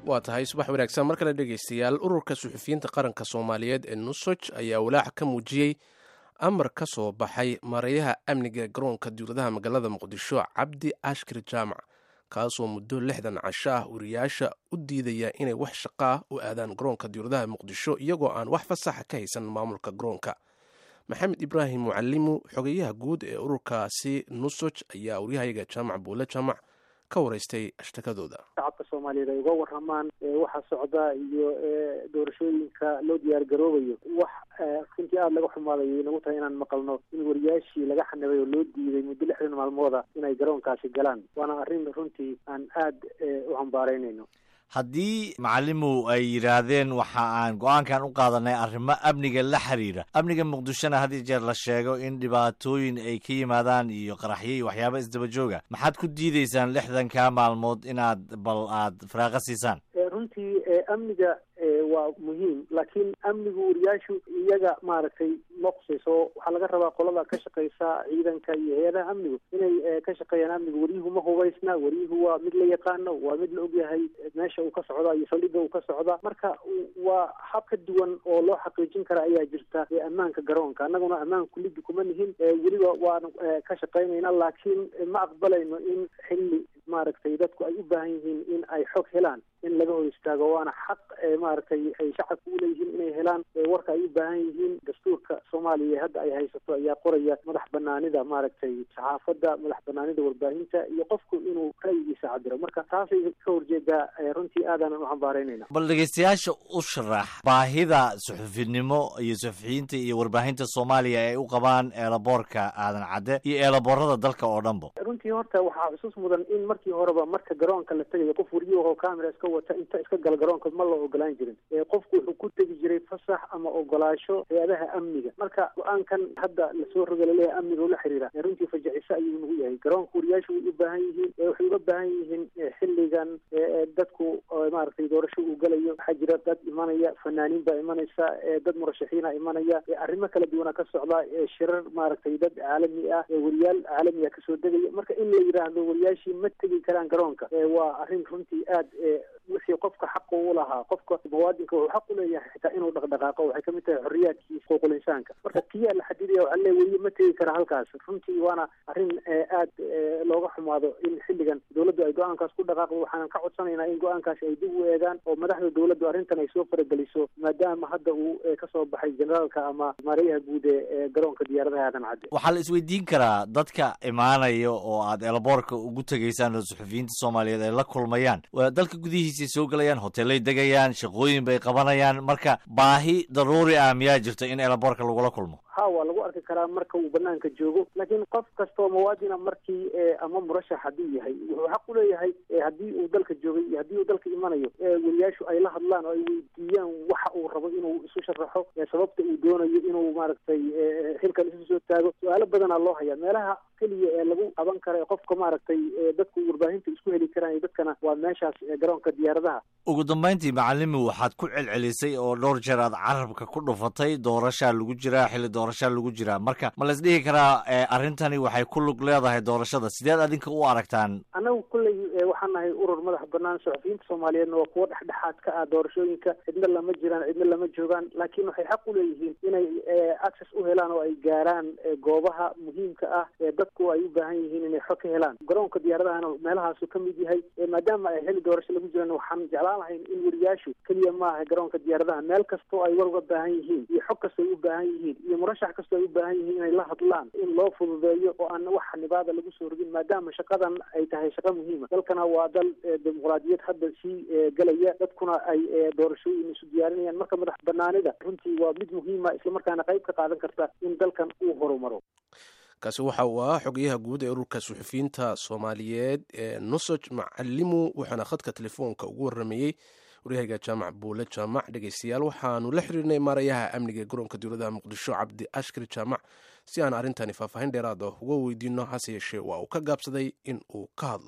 waa tahay subax wanaagsan mar kale dhegaystayaal ururka suxufiyiinta qaranka soomaaliyeed ee nusoj ayaa walaac ka muujiyey amar ka soo baxay mareyaha amniga garoonka diwladaha magaalada muqdisho cabdi ashkir jaamac kaasoo muddo lixdan casho ah wariyaasha u diidaya inay wax shaqo ah u aadaan garoonka diwladaha muqdisho iyagoo aan wax fasaxa ka haysan maamulka garoonka maxamed ibraahim mucalimu xogeyaha guud ee ururkaasi nusoj ayaa waryahayaga jaamac buule jaamac ka waraystay ashtakadooda shacabka soomaaliyeed ay uga waramaan waxa socda iyo doorashooyinka loo diyaar garoobayo wax runtii aada laga xumaadayo inagu tahay inaan maqalno in wariyaashii laga xanibay oo loo diiday muddo lixdan maalmooda inay garoonkaasi galaan waana arrin runtii aan aada u hambaaraynayno haddii macalimow ay yidhaahdeen waxa aan go-aankan u qaadanay arrimo amniga la xiriira amniga muqdishona had iyo jeer la sheego in dhibaatooyin ay ka yimaadaan iyo qaraxyo iyo waxyaaba isdaba jooga maxaad ku diideysaan lixdanka maalmood inaad bal aad faraaqo siisaan runtii amniga waa muhiim laakiin amnigu wariyaashu iyaga maaragtay ma qusayso waxaa laga rabaa qolada ka shaqeysa ciidanka iyo hay-adaha amnigu inay ka shaqeeyaan amnigu waryuhu ma hubaysna waryuhu waa mid la yaqaano waa mid la ogyahay meesha uu ka socda iyo saldhigga uu ka socda marka waa hab ka duwan oo loo xaqiijin kara ayaa jirta ammaanka garoonka annaguna ammaan kulidi kuma nihin weliba waan ka shaqeynayna laakiin ma aqbalayno in xilli maaragtay dadku ay u baahan yihiin in ay xog helaan in laga hor istaago waana xaq maaragtay ay shacabku uleeyihiin inay helaan warka ay u baahan yihiin dastuurka soomaaliya hadda ay haysato ayaa qoraya madax banaanida maaragtay saxaafadda madax banaanida warbaahinta iyo qofku inuu ra'yigiisa cabiro marka taasay ka horjeedaa runtii aadaanan u xambaaraynayna bal dhegeystayaasha u sharax baahida suxufinimo iyo suxufiyiinta iyo warbaahinta soomaaliya ay u qabaan eelaboorka aadan cadde iyo eelaboorada dalka oo dhanba runtii horta waxaa xusuus mudan in markii horeba marka garoonka la tegayo qof wariyahoo camera iska wata inta iska gala garoonka ma la ogolaan jirin qofku wuxuu ku tegi jiray fasax ama ogolaasho hay-adaha amniga marka go-aankan hadda lasoo roga laleeyahay amniga ula xiriira runtii fajiciso ayuu nagu yahay garoonka wariyaashu way u baahan yihiin waxay uga baahan yihiin xilligan dadku maaragtay doorasho uu galayo waxaa jira dad imanaya fanaaniin baa imanaysa dad murashaxiina imanaya arrimo kala duwana ka socda shirar maaragtay dad caalami ah wariyaal caalamiga kasoo degaya marka in la yidhaahdo wariyaashii ma tegi karaan garoonka waa arrin runtii aad wixii qofka xaqa u lahaa qofka muwaadinka wuxuu xaq uleeyahay xitaa inuu dhaqdhaqaaqo waxay kamid tahay xorriyaadkiisa xuquuqul insaanka marka kiyaa la xadidaya waxaa le weliye ma tegi kara halkaas runtii waana arrin aad looga xumaado in xilligan dowladdu ay go-aankaas ku dhaqaaqdo waxaanan ka codsanaynaa in go-aankaasi ay dib u eegaan oo madaxda dowladdu arrintan ay soo farageliso maadaama hadda uu kasoo baxay generaalka ama maarayaha guud ee garoonka diyaaradaha aadan cadde waxaa la isweydiin karaa dadka imaanaya oo aad eelaboorka ugu tegaysaan oo suxufiyiinta soomaaliyeed ay la kulmayaan dalka gudihiisay soo gelayaan hoteelay degayaan shaqooyin bay qabanayaan marka baahi daruuri ah miyaa jirto in eelaboorka lagula kulmo ha waa lagu arki karaa marka uu banaanka joogo laakiin qof kastoo muwaadina markii ama murashax hadduu yahay wuxuu xaq uleeyahay haddii uu dalka joogay iyo haddii uu dalka imanayo wariyaashu ay la hadlaan oo ay weydiiyaan waxa uu rabo inuu isu sharaxo sababta uu doonayo inuu maaragtay xilkan isu soo taago su-aalo badanaa loo hayaa meelaha keliya ee lagu qaban kara qofka maaragtay dadku warbaahinta isku heli karaan iyo dadkana waa meeshaas garoonka diyaaradaha ugu dambayntii macalimi waxaad ku celcelisay oo dhowr jeer aad carabka ku dhufatay doorashaa lagu jiraa xilli doorashaa lagu jiraa marka ma lays dhihi karaa arrintani waxay ku lug leedahay doorashada sideed adinka u aragtaan annagu kulley waxaan nahay urur madax banaan suxufiyiinta soomaaliyeedna waa kuwo dhexdhexaad ka ah doorashooyinka cidna lama jiraan cidna lama joogaan laakiin waxay xaq uleeyihiin inay access u helaan oo ay gaaraan goobaha muhiimka ah ee dadku ay u baahan yihiin inay xog ka helaan garoonka diyaaradahana meelahaasu ka mid yahay maadaama ay xilli doorasho lagu jiraan waxaan jeclaan lahayn in wariyaashu keliya maaha garoonka diyaaradaha meel kastoo ay war uga baahan yihiin iyo xog kastoo ay u baahan yihiin iyo murashax kastoo ay u baahan yihiin inay la hadlaan in loo fududeeyo oo aan wax xanibaada lagu soo rogin maadaama shaqadan ay tahay shaqo muhiima dalkana waa dal dimuqraadiyad hadda sii gelaya dadkuna ay doorashooyin isu diyaarinayaan marka madax banaanida runtii waa mid muhiima islamarkaana qayb ka qaadan karta in dalkan uu horumaro kaasi waxa uu ahaa xogayaha guud ee ururka suxufiyiinta soomaaliyeed ee nusoj macalimu wuxuuna khadka telefoonka ugu waramayey waryahaga jaamac buule jaamac dhegeystayaal waxaanu la xiriirnay maarayaha amniga garoonka dowladaha muqdisho cabdi ashkar jaamac si aan arrintani faahfaahin dheeraad ah uga weydiino hase yeeshee waa uu ka gaabsaday in uu ka hadlo